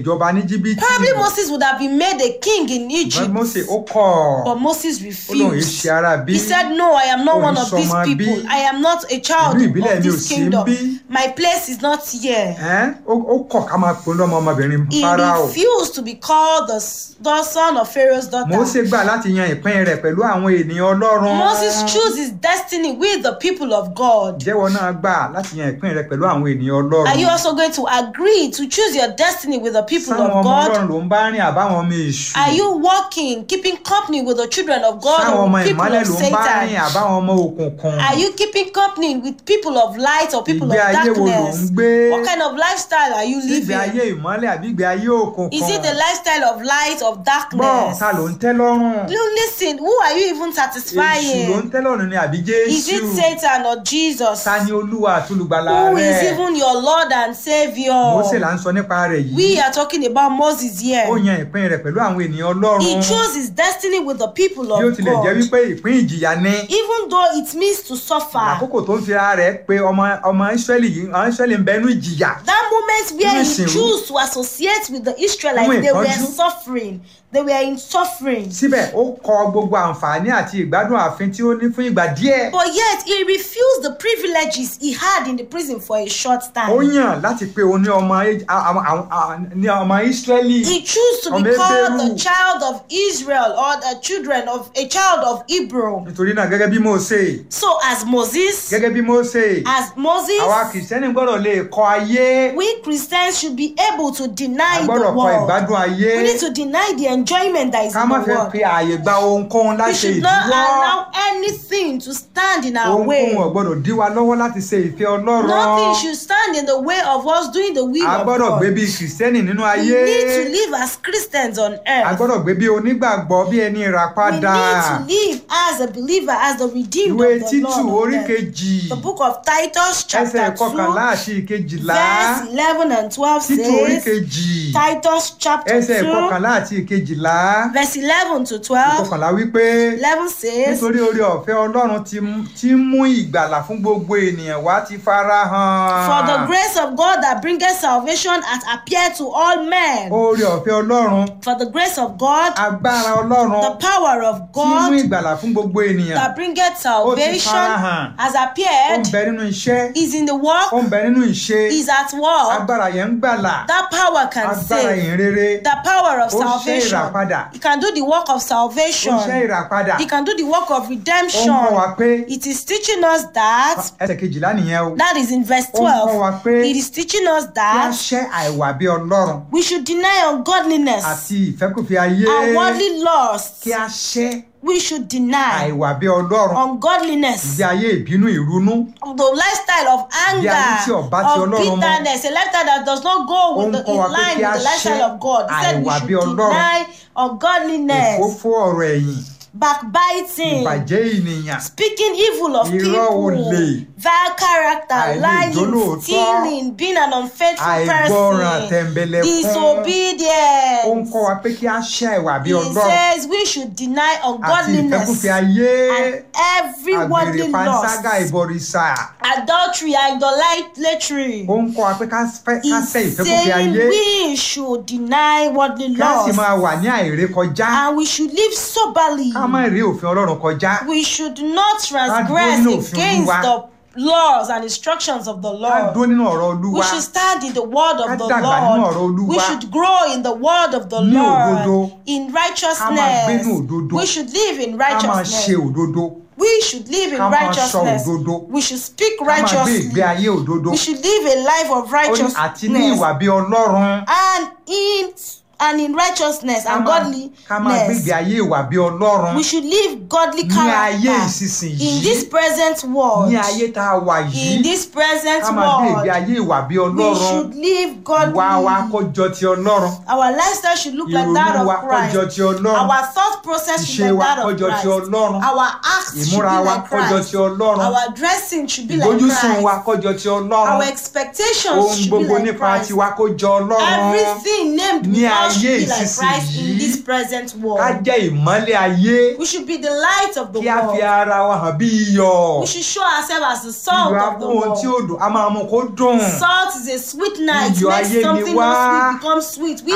ìjọba ní jìbìtì Probably Moses would have been made a king in ṣùgbọ́n Egypt, Mósè ó kọ̀ but Moses ó lóun yìí refused. ṣe ara bí He said, No, I am not Òun one of these sọmọ bí. people. I am not a child Ìlú ìbílẹ̀ of mi ò this sí kingdom. bí. My place is not here. Ẹ́n, ó ó kọ̀ ká máa pè lọ́mọ ọmọbìnrin He Fáráò refused to be called the, s- the son of Pharaoh's daughter. Mósè gbà láti yan ìpín rẹ̀ pẹ̀lú àwọn ènìyàn Ọlọ́run Moses chose his destiny with the people of God. jẹ́wọ́ náà gbà láti yan ìpín rẹ̀ pẹ̀lú àwọn ènìyàn Ọlọ́run Are you also going to agree to choose your destiny with the people sáwọn of ọmọ God? Ọlọ́run ló ń bá rìn àbáwọn ọmọ èṣù Are you walking, keeping company with the children of God sáwọn or ọmọ people ìmọ́lẹ̀ of ló ń bá rìn Satan? àbáwọn ọmọ òkùnkùn Are you keeping company with people of light or people of ìgbé ayé wo ló ń darkness? gbé What kind of lifestyle are you ìgbé ayé living? ìmọ́lẹ̀ àbí ìgbé ayé òkùnkùn Is it the lifestyle of light or gbọ́ darkness? ta ló ń tẹ́ lọ́rùn You listen, who are you even èṣù ló ń satisfying? tẹ́ lọ́rùn ni àbí Is it Jésù Satan or Jesus? ta ni olúwa àtolùgbàlà Who is rẹ̀ even your Lord and Mósè Savior? là ń sọ nípa rẹ̀ yìí We are talking about Moses ó here. yan ìpín rẹ̀ pẹ̀lú àwọn ènìyàn Ọlọ́run He chose his destiny with the people bí ó of tilẹ̀ jẹ́ God. wípé ìpín ìjìyà ni Even though it means to suffer, àkókò tó ń fira rẹ̀ pé ọmọ ọmọ Ísírẹ́lì yìí ọmọ Ísírẹ́lì ń bẹnu ìjìyà that moment where Nínú he ìsìnrú. chose to associate with the Israelites, Nínú they were ìpọ́njú. suffering. They were in suffering. síbẹ̀ ó kọ gbogbo àǹfààní àti ìgbádùn ààfin tí ó ní fún ìgbà díẹ̀ But yet he refused the privileges he had in the prison for a short ó time. yàn láti pé òun ní ọmọ Ẹ́- a- a- a- a- ní ọmọ Ísírẹ́lì He chose to be Ọmọ called the Hébérù. child of Israel or the children of a child of Hebrew. nítorí náà gẹ́gẹ́ bí Mósè So as Moses, gẹ́gẹ́ bí Mósè as Moses, àwa kìrìsìtẹ́nì gbọ́dọ̀ lè kọ ayé we Christians should be able to a deny the gbọ́dọ̀ kọ world. ìgbádùn ayé We need to deny the enjoyment that is ká in má the fẹ́ world. fi ààyè gba ohunkóhun We láti should not ìdíwọ́ allow anything to stand in our way. ohunkóhun ò gbọ́dọ̀ dí wa lọ́wọ́ láti ṣe ìfẹ́ Ọlọ́run Nothing should stand in the way of us doing the will a of gbọ́dọ̀ God. gbé bí kìrìsìtẹ́nì nínú We ayé need to live as Christians on a earth. gbọ́dọ̀ gbé bí onígbàgbọ́ bí ẹni We ìràpadà need to live as a believer, as the redeemed ìwé of the títù Lord. orí on earth. kejì The book of Titus, ẹsẹ̀ chapter 2, kọkànlá àti ìkejìlá verse 11 and 12 títù orí says, kejì Titus chapter ẹsẹ̀ 2, kọkànlá àti ìkejìlá verse 11 to 12, kọkànlá wípé 11 says, nítorí oore ọ̀fẹ́ Ọlọ́run ti mú- ti mú ìgbàlà fún gbogbo ènìyàn wá ti fara hàn For the grace of God that bringeth salvation hath appeared to all men. oore ọ̀fẹ́ Ọlọ́run For the grace of God, agbára Ọlọ́run the power of tí mú God ìgbàlà fún gbogbo ènìyàn that bringeth salvation farahàn. has ó ń appeared, bẹ nínú iṣẹ́ is in the ó work, ń bẹ nínú ìṣe is at work. agbára yẹn ń gbàlà That power can agbára save. yẹn rere The power of Ó ṣe salvation. ìràpadà. He can do the work of ó salvation. ṣe ìràpadà He can do the work of ó ń kọ́ wa redemption. pé It is teaching us that, ẹsẹ̀ kejìlá nìyẹn o that is in verse Ó ń kọ́ wa 12. pé It is teaching us kí a that ṣẹ́ àìwà bí Ọlọ́run we should deny ungodliness àti ìfẹ́kùfẹ́ ayé and worldly lust. kí a ṣẹ́ We should deny àìwà bí Ọlọ́run ungodliness. ìgbé ayé ìbínú ìrunú the lifestyle of Bí ayé tí anger ọba ti of Ọlọ́run mọ́. bitterness a lifestyle that does not go Ó with ń the kọ́ in wa pé line kí a with the lifestyle ṣẹ́ of God he said we àìwà should bí Ọlọ́run. deny ungodliness òfófó ọ̀rọ̀ ẹ̀yìn backbiting ìbàjẹ́ ènìyàn speaking evil of Irọ́ people olè. vile character Àìlè lying ìjólóòtọ́. stealing being an unfaithful àìgbọràn person tẹ̀m̀bẹ̀lẹ̀kún ó ń disobedience kọ́ wa pé kí a ṣẹ́ àìwà bí he Ọlọ́run says we should deny àti ungodliness ìfẹ́kùfẹ́ ayé and every worldly àgbèrè panṣágà lust ìbọ̀rìṣà adultery idolatry. ó ń kọ́ wa pé ká fẹ́- ká He's ṣẹ́ ìfẹ́kùfẹ́ saying ayé we should deny worldly kí a sì laws máa wà ní àìrékọjá and we should live soberly. ká má rí òfin Ọlọ́run kọjá We should not dúró transgress nínú òfin against Olúwa. the laws and instructions of the ká dúró Lord. nínú ọ̀rọ̀ Olúwa We should stand in the word Ká of the dàgbà nínú ọ̀rọ̀ Lord. Olúwa. We should grow in the word of the Ní òdodo. Lord. In Ká máa gbé ní righteousness. òdodo. We should live in ká máa ṣe righteousness. òdodo We should live in Ká máa sọ righteousness. òdodo. We should speak ká máa gbé righteously. ìgbé ayé òdodo We should live a life of Ó ní àti ní righteousness. ìwà bí Ọlọ́run and in and in righteousness ká and máa ká máa gbé godliness ìgbé ayé ìwà bí Ọlọ́run we should live godly Ní ayé character ìsinsìnyí. in this present world ní ayé tá a wà in yìí this present ká máa gbé ìgbé world ayé ìwà bí we Ọlọ́run should live ìwà wa kó godly jọ ti Ọlọ́run our lifestyle should look like that ìrònú wa of kó jọ Christ ti Ọlọ́run our thought process should ìṣe be wa like that kó of jọ ti Christ Ọlọ́run our acts should be ìmúra wa like kó jọ Christ ti Ọlọ́run our dressing should be like ìgbójúsùn wa Christ kó jọ ti our Ọlọ́run expectations ohun should be gbogbo like nípa Christ tiwa kó jọ Ọlọ́run everything named Ní with us should ayé be like Christ ìsinsìnyí. in this present ká world. jẹ́ ìmọ́lẹ̀ ayé We should be the light of the kí a fi world. ara wa hàn bí iyọ̀ We should show ourselves as the salt ìyọ̀ of the amú ohun tí world. ó dùn a máa mú kó dùn Salt is a sweet night. Iyọ̀ Makes ayé ni something wá. not sweet become sweet. We